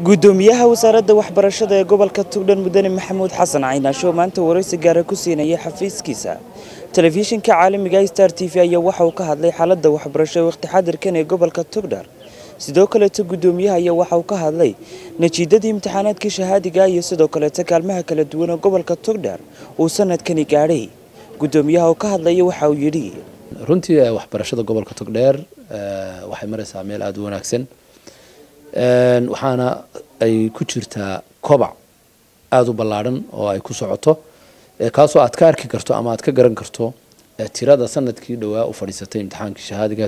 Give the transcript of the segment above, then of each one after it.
gudoomiyaha wasaaradda waxbarashada ee gobolka tugdhan mudane maxamuud xasan caynaasho oo maanta waraysi gaara ku siinaya xafiiskiisa telefishinka caalamiga star t v ayaa waxa uu ka hadlay xaaladda waxbarasho ee waqti xadirkan ee gobolka tugdhar sidoo kaleeto gudoomiyaha ayaa waxa uu ka hadlay natiijadii imtixaanaadkii shahaadiga iyo sidoo kaleeto kaalmaha kala duwan ee gobolka tugdhar uu sanadkani gaadhay gudoomiyaha oo ka hadlaya waxa uu yidhi runtii waxbarashada gobolka togdheer waxay maraysaa meel aada u wanaagsan waxaana ay ku jirtaa kobac aada u ballaadhan oo ay ku socoto kaasoo aad ka arki karto ama aad ka garan karto tirada sanadkii dhowaa u fadhiisatay imtixaankii shahaadiga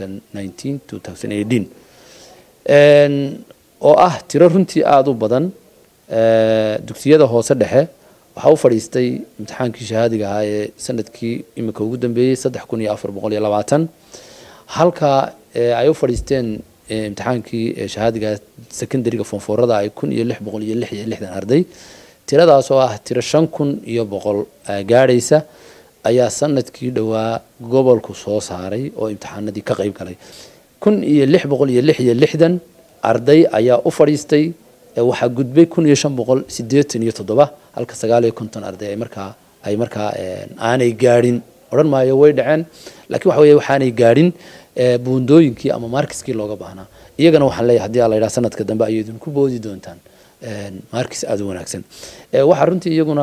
oo ah tiro runtii aada u badan dugsiyada hoose dhexe waxaa u fadhiistay imtixaankii shahaadiga ahaa ee sanadkii imika ugu dambeeyey saddex kun iyo afar boqol iyo labaatan halka ay u fadhiisteen imtixaankii shahaadiga secondariga fonfoorada ay kun iyo lix boqol iyo lix iyo lixdan arday tiradaas oo ah tiro shan kun iyo boqol gaadhaysa ayaa sanadkii dhowaa gobolku soo saaray oo imtixaanadii ka qayb galay kun iyo lix boqol iyo lix iyo lixdan arday ayaa u fadhiistay waxaa gudbay kun iyo shan boqol sideetan iyo toddoba halka sagaal iyo konton arday ay markaa ay markaa aanay gaadhin odhan maayo way dhaceen laakiin waxa weeye waxaanay gaadhin buundooyinkii ama markiskii looga baahnaa iyagana waxaan leeyahay hadii ala yidhaha sanadka dambe ayay idinku boodi doontaan markis aada u wanaagsan waxaa runtii iyaguna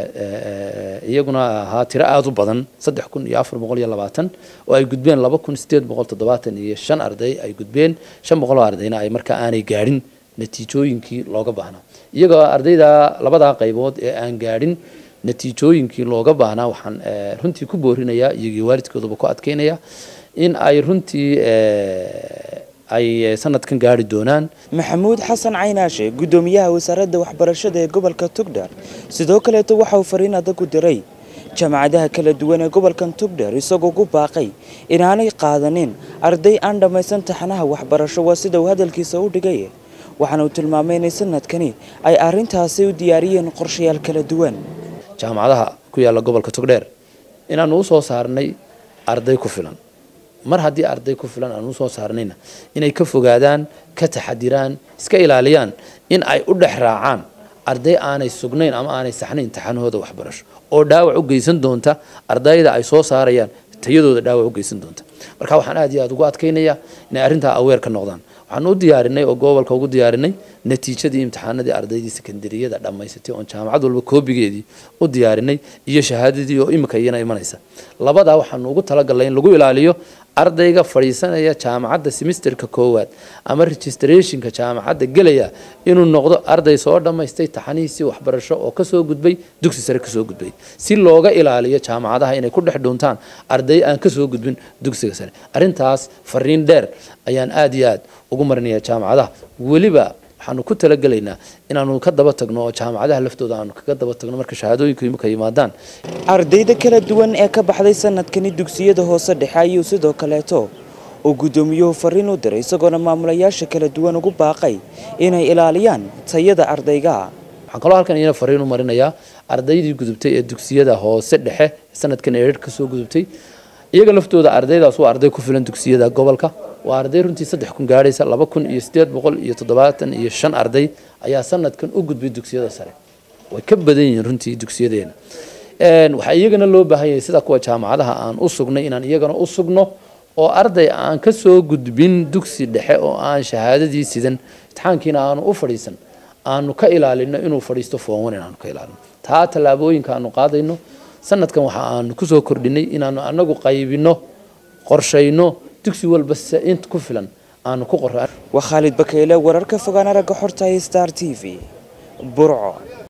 iyaguna ahaa tiro aada u badan saddex kun iyo afar boqol iyo labaatan oo ay gudbeen laba kun sideed boqol toddobaatan iyo shan arday ay gudbeen shan boqol oo ardayna ay markaa aanay gaadhin natiijooyinkii looga baahnaa iyagoo ardayda labadaa qaybood ee aan gaadhin natiijooyinkii looga baahnaa waxaan runtii ku boorinayaa iyagii waalidkooduba ku adkeynaya in ay runtii ay sanadkan gaari doonaan maxamuud xasan caynaashe gudoomiyaha wasaaradda waxbarashada ee gobolka tugdhar sidoo kaleeto waxa uu fariin adag u diray jaamacadaha kala duwan ee gobolkan tugdhar isagoo ku baaqay inaanay qaadanin arday aan dhammaysan taxanaha waxbarasho waa sida uu hadalkiisa u dhigay waxaana uu tilmaamay inay sanadkani ay arrintaasi u diyaariyeen qorshayaal kala duwan jaamacadaha ku yaalla gobolka togdheer inaanu u soo saarnay arday ku filan mar haddii arday ku filan aan usoo saarnayna inay ka fogaadaan ka taxadiraan iska ilaaliyaan in ay u dhex raacaan arday aanay sugnayn ama aanay saxnayn taxanahooda waxbarasho oo dhaawac u geysan doonta ardayda ay soo saarayaan tayadooda dhaawac u geysan doonta marka waxaan aad iyo aada ugu adkaynayaa inay arrintaa aweer ka noqdaan waxaan u diyaarinay oo gobolka ugu diyaarinay natiijadii imtixaanadii ardaydii sekondariyada dhammaysatay oon jaamacad walba koobigeedii u diyaarinay iyo shahaadadii oo imika iyana imanaysa labadaa waxaanu ugu talagalnay in lagu ilaaliyo ardayga fadhiisanaya jaamacadda semisterka koowaad ama registrationka jaamacadda gelaya inuu noqdo arday soo dhammaystay taxanihiisii waxbarasho oo kasoo gudbay dugsi sare kasoo gudbay si looga ilaaliyo jaamacadaha inay ku dhex dhuuntaan arday aan kasoo gudbin dugsiga sare arrintaas fariin dheer ayaan aada iyo aad ugu marinaya jaamacadaha weliba waxaanu ku talagelaynaa inaanu ka daba tagno oo jaamacadaha laftooda aanu kaga daba tagno marka shahaadooyinku imika yimaadaan ardayda kala duwan ee ka baxday sanadkani dugsiyada hoose dhexe ayuu sidoo kaleeto uu gudoomiyuhu fariin u diray isagoona maamulayaasha kala duwan ugu baaqay inay ilaaliyaan tayada ardayga waxaan kaloo halkan iyana fariin u marinayaa ardaydii gudubtay ee dugsiyada hoose dhexe sanadkan erer kasoo gudubtay iyaga laftooda ardaydaas waa arday ku filan dugsiyada gobolka waa arday runtii saddex kun gaadhaysa laba kun iyo sideed boqol iyo toddobaatan iyo shan arday ayaa sanadkan u gudbay dugsiyada sare way ka badan yihiin runtii dugsiyadeena waxaa iyagana loo baahan yahay sida kuwa jaamacadaha aan u sugnay inaan iyagana u sugno oo arday aan ka soo gudbin dugsi dhexe oo aan shahaadadii sidan imtixaankiina aanu u fadhiisan aanu ka ilaalino inuu fadhiisto foonwan inaanu ka ilaalino taa tallaabooyinka aanu qaadayno sanadkan waxa aanu kusoo kordhinay inaanu anagu qaybino qorshayno dugsi walba int ku filan aanu ku qora waa khaalid bakeyle wararka fogaan aragga xorta star t v burco